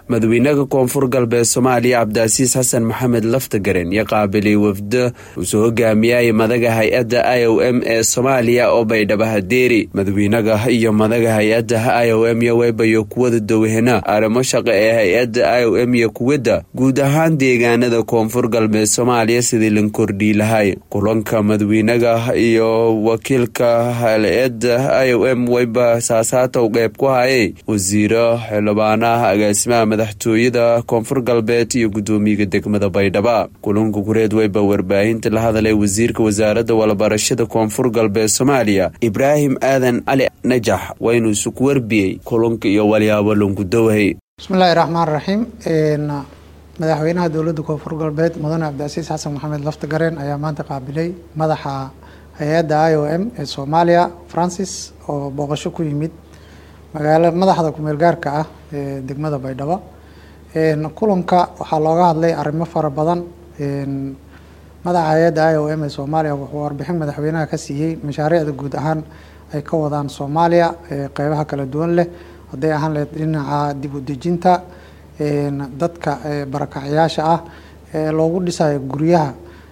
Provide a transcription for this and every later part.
madaxweynaha koonfur galbeed soomaaliya cabdicasiis xasan maxamed laftagaren iyo qaabilay wafda uusoo hogaamiyay madaga hay-adda i o m ee soomaaliya oo baydhaba hadeeri madaxweynaha iyo madaga hay-adda i o m iyo weybayo kuwada dowhena arrimo shaqo ee hay-adda i o m iyo kuwadda guud ahaan deegaanada koonfur galbeed soomaaliya sidii lan kordhii lahay kulanka madaxweynaha iyo wakiilka hay-adda i o m weyba saasaatow qeyb ku hayay wasiiro xildhibaanaha agaasimaha madaxtooyada koonfur galbeed iyo gudoomiyaga degmada baydhaba kulanka kureed weyba warbaahinta la hadalay wasiirka wasaaradda walabarashada koonfur galbeed soomaaliya ibraahim aadan cali najax waynu isuku warbiyey kulanka iyo walyaabo lankudowhay bismillahi raxmaan raxiim madaxweynaha dowladda koonfur galbeed mudane cabdicasiis xasan maxamed laftagareen ayaa maanta qaabilay madaxa hay-adda i o m ee soomaaliya francis oo booqasho ku yimid magaala madaxda kumeel gaarka ah ee degmada baydhabo kulanka waxaa looga hadlay arrimo fara badan madaxa hay-adda i o m ee soomaaliya wuxuu warbixin madaxweynaha ka siiyey mashaariicda guud ahaan ay ka wadaan soomaaliya qeybaha kala duwan leh hadday ahaan lehed dhinaca dib u dejinta dadka barakacyaasha ah ee loogu dhisayo guryaha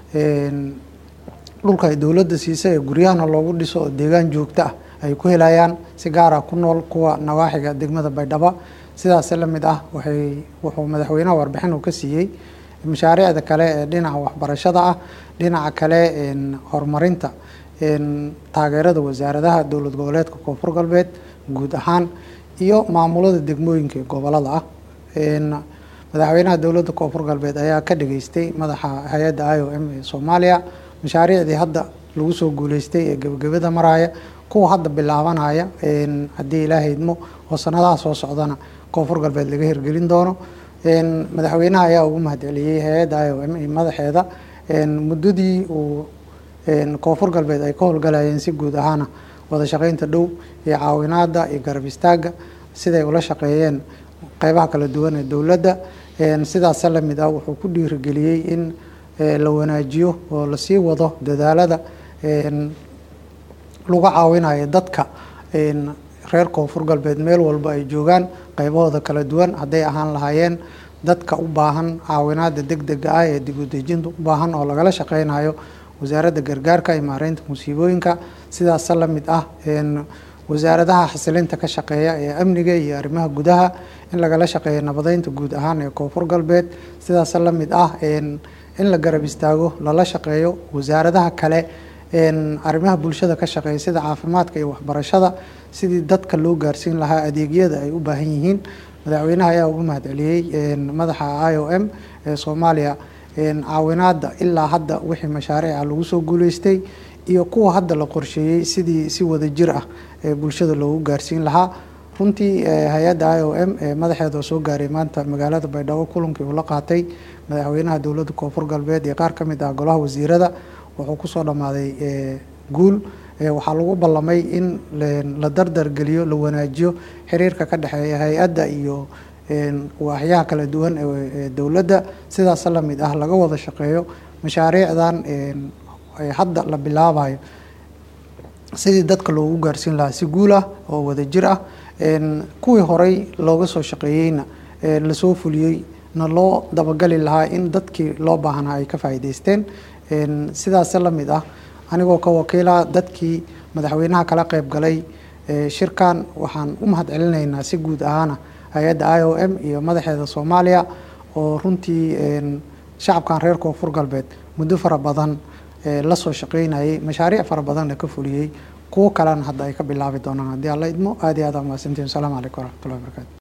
dhulka ay dowladda siisay ee guryahana loogu dhiso oo deegaan joogto ah ay ku helayaan si gaar ah ku nool kuwa nawaaxiga degmada baydhabo sidaas la mid ah waxay wuxuu madaxweynaha warbixin uu ka siiyey mashaariicda kale ee dhinaca waxbarashada ah dhinaca kale horumarinta taageerada wasaaradaha dowlad goboleedka koonfur galbeed guud ahaan iyo maamulada degmooyinka ee gobolada ah madaxweynaha dowladda koonfur galbeed ayaa ka dhageystay madaxa hay-adda i o m ee soomaaliya mashaariicdii hadda lagu soo guuleystay ee gebagabada maraya kuwa hadda bilaabanaya haddii ilaaha idmo oo sanadaha soo socdana koonfur galbeed laga hirgelin doono madaxweynaha ayaa ugu mahadceliyey hay-adda i o m iyo madaxeeda muddadii uu koonfur galbeed ay ka howlgalayeen si guud ahaana wada shaqeynta dhow iyo caawinaada iyo garab istaaga siday ula shaqeeyeen qeybaha kala duwan ee dowladda sidaasa lamid ah wuxuu ku dhiirigeliyey in la wanaajiyo oo lasii wado dadaalada lagu caawinayo dadka reer koonfur galbeed meel walba ay joogaan qeybahooda kala duwan hadday ahaan lahaayeen dadka u baahan caawinaada deg dega ah ee dib u dejinta u baahan oo lagala shaqeynayo wasaaradda gargaarka iyo maareynta musiibooyinka sidaasa la mid ah wasaaradaha xasilinta ka shaqeeya ee amniga iyo arrimaha gudaha in lagala shaqeeyo nabadeynta guud ahaan ee koonfur galbeed sidaasa la mid ah in la garab istaago lala shaqeeyo wasaaradaha kale arrimaha bulshada ka shaqeeya sida caafimaadka iyo waxbarashada sidii dadka loo gaarsiin lahaa adeegyada ay u baahan yihiin madaxweynaha ayaa ugu mahadceliyey madaxa i o m ee soomaaliya caawinaada ilaa hadda wixii mashaariica lagu soo guuleystay iyo kuwa hadda la qorsheeyey sidii si wada jir ah ee bulshada loogu gaarsiin lahaa runtii hay-adda i o m ee madaxeeda oo soo gaaray maanta magaalada baydhabo kulankii uu la qaatay madaxweynaha dowladda koonfur galbeed iyo qaar ka mid ah golaha wasiirada wuxuu kusoo dhammaaday guul waxaa lagu ballamay in la dardargeliyo la wanaajiyo xiriirka ka dhexeeya hay-adda iyo waaxyaha kala duwan ee dowladda sidaas la mid ah laga wada shaqeeyo mashaariicdan hadda la bilaabayo sidii dadka loogu gaarsiin lahaa si guul ah oo wada jir ah kuwii horey looga soo shaqeeyeyna lasoo fuliyey na loo dabagali lahaa in dadkii loo baahnaa ay ka faa'iideysteen sidaas la mid ah anigoo ka wakiila dadkii madaxweynaha kala qeyb galay shirkan waxaan u mahad celinaynaa si guud ahaana hay-adda i o m iyo madaxeeda soomaaliya oo runtii shacabkan reer koonfur galbeed muddo fara badan lasoo shaqeynayay mashaariic fara badanna ka fuliyey kuwo kalena hadda ay ka bilaabi doonaan haddii alla idmo aad iyo aad aa mahadsantiin wasalaamu calaykum waraxmatullahi wabarakatu